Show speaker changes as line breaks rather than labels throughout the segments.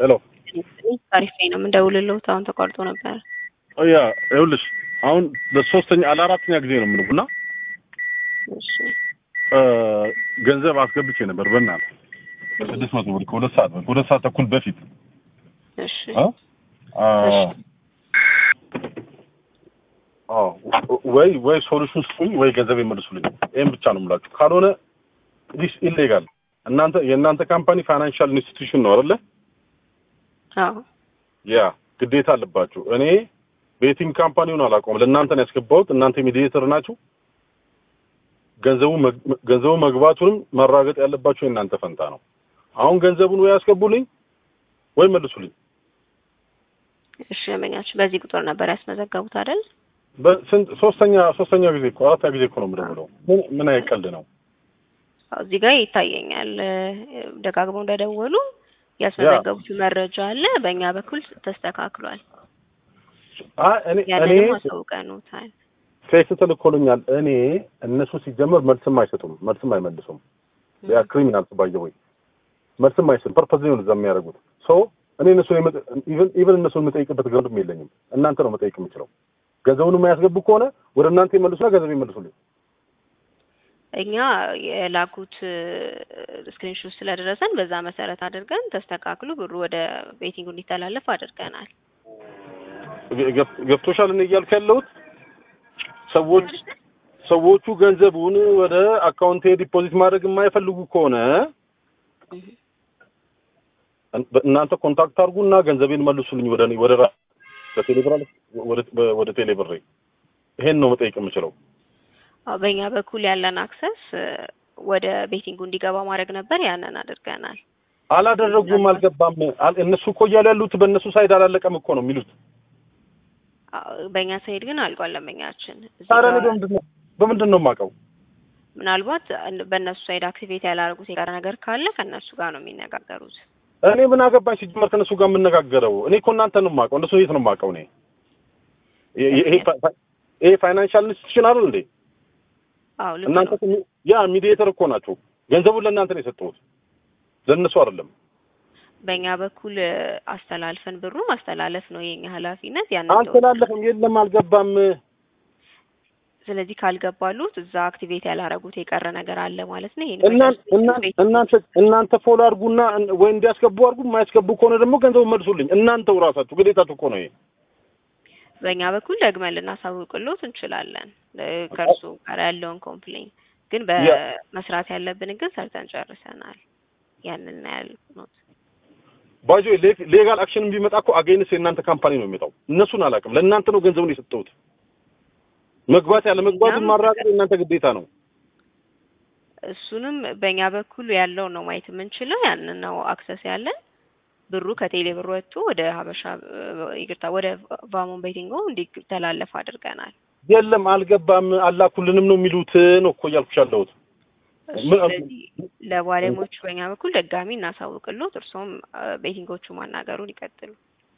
ሄሎ
አሪፍ ነው የምንደውልልዎት። አሁን ተቋርጦ ነበር።
ያ ይኸውልሽ አሁን ለሶስተኛ ለአራተኛ ጊዜ ነው የምንቡና
እሺ
ገንዘብ አስገብቼ ነበር በእናትህ ስድስት መቶ ብር ከሁለት ሰዓት በፊት ሁለት ሰዓት ተኩል በፊት
እሺ
አ? አ፣ አዎ ወይ ወይ ሶሉሽን ስጡኝ ወይ ገንዘብ ይመልሱልኝ። ይሄን ብቻ ነው የምላችሁ። ካልሆነ ዲስ ኢሌጋል እናንተ የእናንተ ካምፓኒ ፋይናንሻል ኢንስቲትዩሽን ነው አይደለ?
አዎ
ያ ግዴታ አለባችሁ። እኔ ቤቲንግ ካምፓኒውን አላውቀውም። ለእናንተ ነው ያስገባሁት። እናንተ ሚዲዬተር ናችሁ። ገንዘቡ መግ- ገንዘቡ መግባቱንም ማራገጥ ያለባችሁ የእናንተ ፈንታ ነው። አሁን ገንዘቡን ወይ ያስገቡልኝ ወይ መልሱልኝ።
እሺ ደንበኛችን በዚህ ቁጥር ነበር ያስመዘገቡት አይደል?
በስንት ሶስተኛ ሶስተኛ ጊዜ እኮ አራተኛ ጊዜ እኮ ነው የምደውለው። ምን ምን አይነት ቀልድ ነው?
አዎ፣ እዚህ ጋር ይታየኛል እ፣ ደጋግመው እንደደወሉ ያስመዘገቡት መረጃ አለ። በእኛ በኩል ተስተካክሏል።
አይ እኔ እኔ
ያንንም አሳውቀኑታል።
ቴክስት ተልኮልኛል። እኔ እነሱ ሲጀመር መልስም አይሰጡም፣ መልስም አይመልሱም። ያ ክሪሚናል ባየ ወይ መልስም አይሰጡም። ፐርፐዝ ነው እዛ የሚያደርጉት። ሶ እኔ እነሱ ኢቨን ኢቨን እነሱን የምጠይቅበት ገንዘብ የለኝም። እናንተ ነው መጠየቅ የምችለው። ገንዘቡን የማያስገቡ ከሆነ ወደ እናንተ ይመልሱና ገንዘብ ይመልሱልኝ።
እኛ የላኩት ስክሪንሾት ስለደረሰን በዛ መሰረት አድርገን ተስተካክሎ ብሩ ወደ ቤቲንጉ እንዲተላለፍ አድርገናል።
ገብ- ገብቶሻል? እኔ እያልኩ ያለሁት ሰዎች ሰዎቹ ገንዘቡን ወደ አካውንቴ ዲፖዚት ማድረግ የማይፈልጉ ከሆነ እናንተ ኮንታክት አድርጉና ገንዘቤን መልሱልኝ ወደ እኔ ወደ ራ- በቴሌብር አለ ወደ በ- ወደ ቴሌብር ይሄን ነው መጠየቅ የምችለው።
አዎ፣ በእኛ በኩል ያለን አክሰስ ወደ ቤቲንጉ እንዲገባ ማድረግ ነበር። ያንን አድርገናል።
አላደረጉም፣ አልገባም። አል- እነሱ እኮ እያሉ ያሉት በእነሱ ሳይድ አላለቀም እኮ ነው የሚሉት።
አዎ፣ በእኛ ሳይድ ግን አልቋል። ለመኛችን እዚህ
ታዲያ እኔ
ጋር
በምንድን ነው በምንድን ነው የማውቀው?
ምናልባት በእነሱ ሳይድ አክቲቬት ያላደረጉት የቀረ ነገር ካለ ከእነሱ ጋር ነው የሚነጋገሩት።
እኔ ምን አገባኝ ሲጀመር ከእነሱ ጋር የምነጋገረው? እኔ እኮ እናንተ ነው የማውቀው። እነሱ የት ነው የማውቀው? እኔ ይ- ይ- ይሄ ፋ- ፋ- ይሄ ፋይናንሻል ኢንስቲትዩሽን አይደል እንዴ?
አዎ ልክ
እናንተ
ነው።
እኮ ሚ- ያ ሚዲዬተር እኮ ናቸው። ገንዘቡን ለእናንተ ነው የሰጠሁት፣ ለእነሱ አይደለም።
በእኛ በኩል አስተላልፈን ብሩ ማስተላለፍ ነው የኛ ኃላፊነት። ያንን
አልተላለፈም። የለም አልገባም።
ስለዚህ ካልገባሉት እዛ አክቲቬት ያላረጉት የቀረ ነገር አለ ማለት ነው። ይሄን
እና- እና- እናንተ እናንተ ፎሎ አድርጉና እን- ወይ እንዲያስገቡ አድርጉ። የማያስገቡ ከሆነ ደግሞ ገንዘቡ መልሱልኝ። እናንተው ራሳችሁ ግዴታችሁ እኮ ነው ይሄ።
በእኛ በኩል ደግመን ልናሳውቅሎት እንችላለን። እ፣ ከእርሱ ጋር ያለውን ኮምፕሌን ግን በመስራት ያለብን ግን ሰርተን ጨርሰናል። ያንን ነው ያልኩት።
ባጆ ሌጋል አክሽን ቢመጣ እኮ አገይንስ የእናንተ ካምፓኒ ነው የሚመጣው። እነሱን አላውቅም። ለእናንተ ነው ገንዘቡን የሰጠሁት። መግባት ያለ መግባቱን
እኛም
ማረጋገጥ የእናንተ ግዴታ ነው።
እሱንም በእኛ በኩል ያለው ነው ማየት የምንችለው። ያንን ነው አክሰስ ያለን። ብሩ ከቴሌ ብር ወጥቶ ወደ ሀበሻ እ፣ ይቅርታ ወደ ቫሞን ቤቲንጎ እንዲተላለፍ አድርገናል።
የለም አልገባም፣ አላኩልንም ነው የሚሉት ነው እኮ እያልኩሽ ያለሁት። ምን-
ስለዚህ ለባለሙያዎቹ በእኛ በኩል ደጋሚ እናሳውቅሎት፣ እርሶም እ፣ ቤቲንጎቹ ማናገሩን ይቀጥሉ።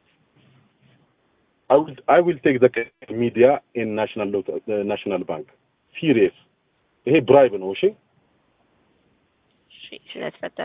I will I will take the media in national lot- uh, national bank serious። ይሄ ብራይብ ነው። እሺ
እሺ፣ ስለተፈጠረ